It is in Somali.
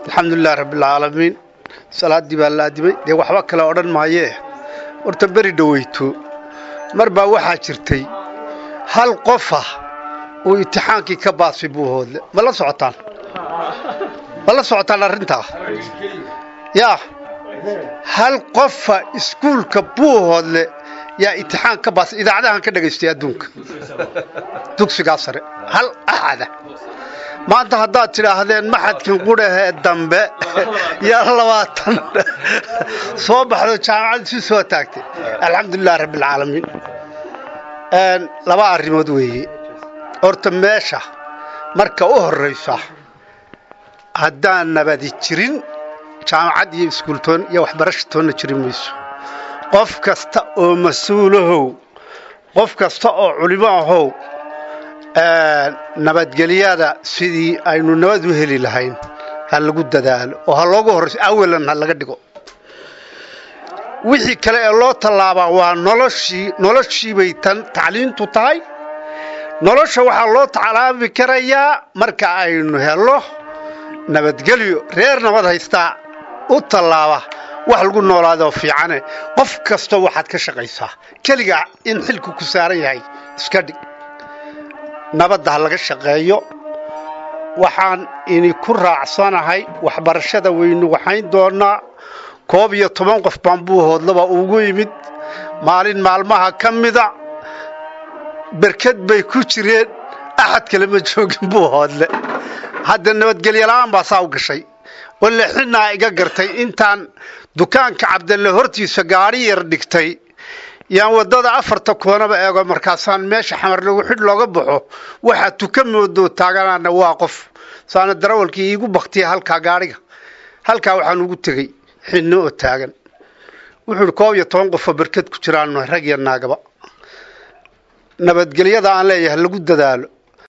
alxamdulilahi rabbialcaalamiin salaaddii baa la aadimay dee waxba kale odhan maayee horta beri dhoweyto mar baa waxaa jirtay hal qofa uu imtixaankii ka baasay buuhoodle ma la socotaan ma la socotaan arrintaa yaa hal qofa iskuulka buuhoodle yaa imtixaan ka baasay idaacadahan ka dhagaystay adduunka dugsigaa sare hal axada maanta haddaad tidhaahdeen maxadkin qudhahee dambe yaa labaatan soo baxdo jaamacad isu soo taagtay alxamdulilahi rabbialcaalamiin laba arrimood weeye horta meesha marka u horraysa haddaan nabadi jirin jaamacad iyo iskuultoon iyo waxbarasha toonna jirin mayso qof kasta oo mas-uulahow qof kasta oo culimo ahow nabadgelyada sidii aynu nabad u heli lahayn ha lagu dadaalo oo ha loogu horrayso awalan ha laga dhigo wixii kale ee loo tallaabaa waa noloshii noloshiibay tan tacliintu tahay nolosha waxaa loo taclaabi karayaa marka aynu helno nabadgelyo reer nabad haystaa u tallaaba wax lagu noolaadoo fiicane qof kasta waxaad ka shaqaysaa keligaa in xilku ku saaran yahay iska dhig nabadda ha laga shaqeeyo waxaan ini ku raacsanahay waxbarashada weynu waxayn doonnaa koob iyo toban qof baan buuhoodlaba ugu yimid maalin maalmaha ka mida berked bay ku jireen axad kale ma joogin buuhoodle hadda nabadgelyola'aan baa saa u gashay walle xinnaa iga gartay intaan dukaanka cabdalle hortiisa gaadhi yar dhigtay yaan waddada afarta koonaba eego markaasaan meesha xamar lagu xidh looga baxo waxaa tuka moodoo taaganaana waa qof saana darawalkii iigu baktiya halkaa gaadhiga halkaa waxaan ugu tegey xinno oo taagan wuxuu idhi koob iyo toban qofoo berked ku jiraan rag iyo naagaba nabadgelyada aan leeyahay lagu dadaalo